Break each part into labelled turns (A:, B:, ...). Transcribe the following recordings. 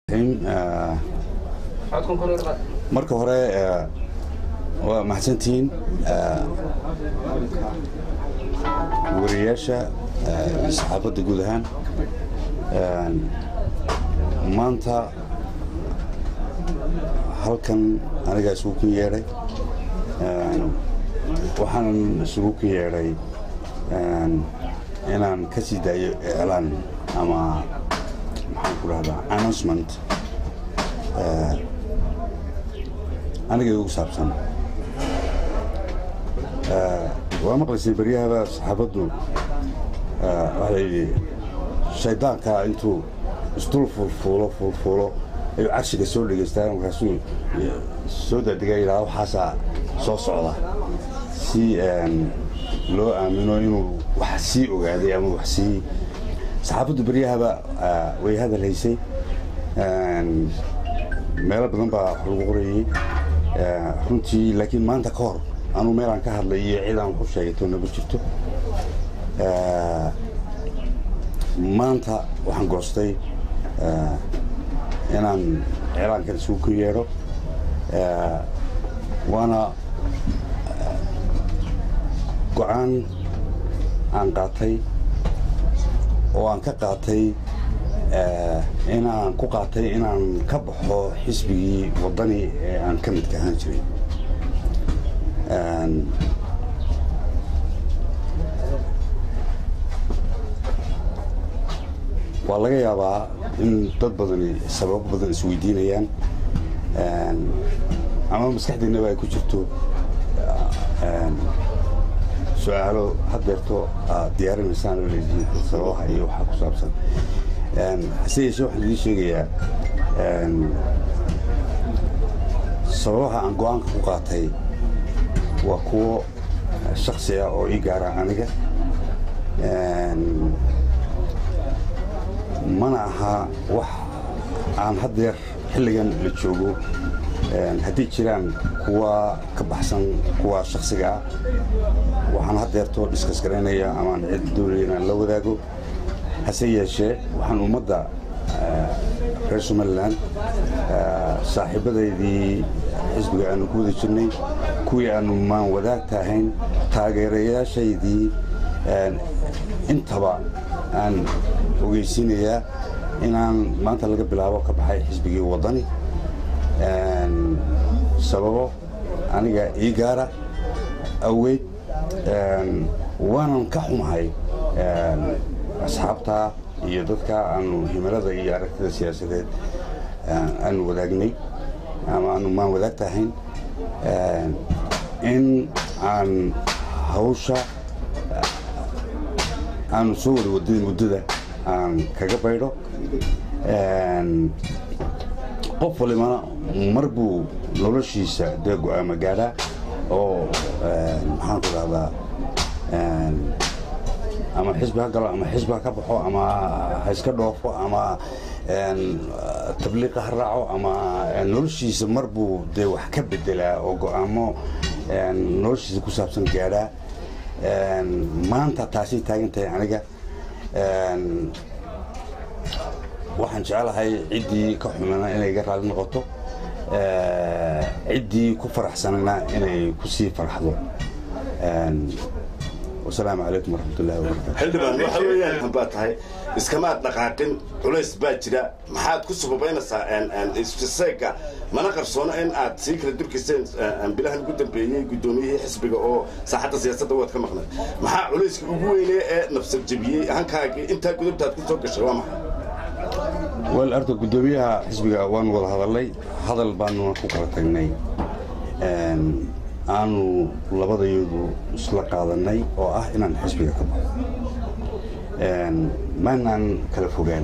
A: marka hore waa maxadsantihiin wariyayaasha saxaafadda guud ahaan maanta halkan anigaa isugu ku yeedhay waxaanan isugu ku yeedhay inaan ka sii daayo iclaan ama maxaan ku dhahdaa announcement aniga igu saabsan waa maqlaysay beryahaba saxaafaddu waxaa layidhi shaydaanka intuu isdul fuulfuulo fuulfuulo ayuu carshiga soo dhegaystaan markaasuu soo daadigaa yidhaha waxaasaa soo socda si loo aamino inuu wax sii ogaaday ama wax sii saxaafaddu beryahaba way hadal haysay meelo badan baa wax lagu qorayey runtii laakiin maanta ka hor anuu meelaan ka hadlay iyo cidaan wax u sheegato nama jirto maanta waxaan goostay inaan iclaankan isugu ku yeedho waana go-aan aan qaatay oo aan ka qaatay inaan ku qaatay inaan ka baxo xisbigii waddani ee aan ka midka ahaan jiray waa laga yaabaa in dad badani sababo badan isweydiinayaan ama maskaxdeennaba ay ku jirto su-aalo haddeerto aad diyaarinaysaan oo leedihiin sababaha iyo waxaa ku saabsan hase yeeshee waxaan idiin sheegayaa sababaha aan go-aanka ku qaatay waa kuwo shaksi ah oo ii gaara aniga mana aha wax aan haddeer xilligan la joogo haddii jiraan kuwa ka baxsan kuwa shaksiga ah waxaan haddeerto dhiskas garaynaya amaan cid doonaya inaan la wadaago hase yeeshee waxaan ummadda reer somalilan saaxiibadaydii xisbiga aanu ku wada jirnay kuwii aanu maan wadaagta ahayn taageerayaashaydii intaba aan ogeysiinayaa inaan maanta laga bilaabo ka baxay xisbigii waddani sababo aniga ii gaara aweyd waanan ka xumahay asxaabta iyo dadka aanu himilada iyo aragtida siyaasadeed aanu wadaagnay ama aanu maan wadaagta ahayn in aan hawsha aanu soo wada waday muddada aan kaga baydho qof walibana mar buu noloshiisa dee go-aama gaadhaa oo maxaan ku dhahdaa ama xisbi ha galo ama xisbi ha ka baxo ama ha iska dhoofo ama tabliiqa ha raaco ama noloshiisa mar buu dee wax ka bedelaa oo go-aamo noloshiisa ku saabsan gaadhaa maanta taasay taagan tahay aniga waxaan jecelahay ciddii ka xumana inay iga raali noqoto ciddii ku faraxsanana inay ku sii farxdo wasalaamu calaykum waraxmatullahi wabarakatu
B: xildhibaan waxa weeyaan baa tahay iskamaad dhaqaaqin culays baa jira maxaad ku subabaynaysaa isfiseega mana qarsoono in aad sii kala durkayseen bilahan ugu dambeeyey guddoomiyihii xisbiga oo saaxadda siyaasadda waad ka maqnay maxaa culayska ugu weynee ee nafsad jebiyey hankaagii intaa gudubtaad ku soo gashay waa maxay
A: wal arta guddoomiyaha xisbiga waanu wada hadalnay hadal baanuna ku kala tagnay aanu labadayadu isla qaadanay oo ah inaan xisbiga ka baxo maanaan kala fogaan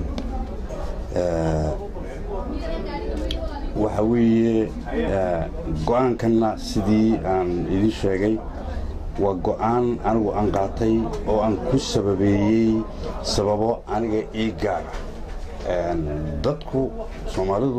A: waxa weeye go-aankanna sidii aan idin sheegay waa go-aan anigu aan qaatay oo aan ku sababeeyey sababo aniga ii gaara dadku soomaalidu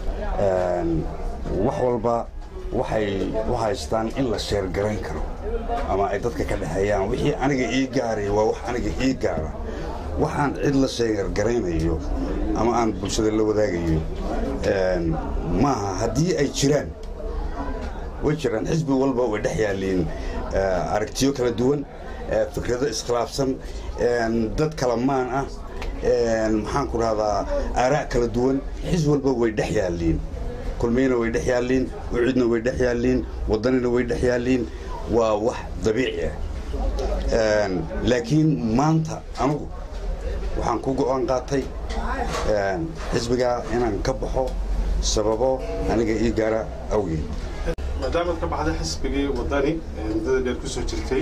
A: wax walba waxay u haystaan in la sheergarayn karo ama ay dadka ka dhexeeyaan wixii aniga ii gaaray waa wax aniga ii gaara waxaan cid la sheegargaraynayo ama aan bulshada la wadaagayo maaha haddii ay jiraan way jiraan xisbi walba way dhex yaalliin aragtiyo kala duwan fikrado iskhilaafsan dad kala maan ah maxaan ku rahdaa aaraa' kala duwan xisbi walba way dhex yaalliin kulmiyana way dhex yaalliin ucidna way dhex yaalliin waddanina way dhex yaalliin waa wax dabiici ah laakiin maanta anugu waxaan ku go'aan qaatay xisbigaa inaan ka baxo sababo aniga ii gaara awgeed
C: maadaamaad ka baxday xisbigii waddani muddada dheer ku soo jirtay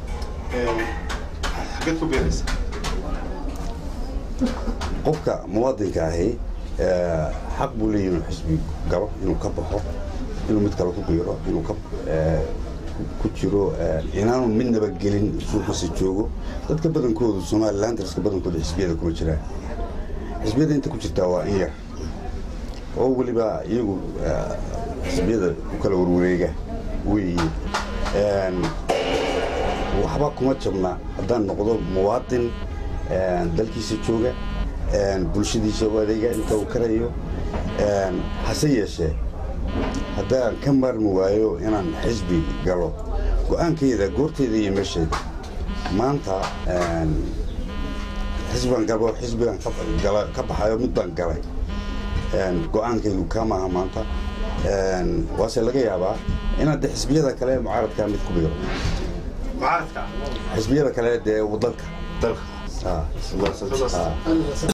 C: xageed ku biiraysa
A: qofka muwaadinka ahi xaq buu leeyahy inuu xisbi galo inuu ka baxo inuu mid kale ku biiro inuu ku jiro inaanu midnaba gelin suuqiisa joogo dadka badankoodu somalilan dadka badankooda xisbiyada kuma jiraan xisbiyada inta ku jirtaa waa in yar oo weliba iyagu xisbiyada ku kala warwareega weeye waxba kuma jabna haddaan noqdo muwaadin dalkiisa jooga bulshadiisa u adeega inta uu karayo hase yeeshee haddaan ka maarmi waayo inaan xisbi galo go'aankayda goorteyda iyo meeshayda maanta xisbigan galo xisbigan ka baxayo mid baan galay go'aankaydu ka maaha maanta waase laga yaabaa inaad de xisbiyada kale mucaaradkaa mid ku biiro
C: mucaaradka
A: xisbiyada kale dee wadanka
B: dalka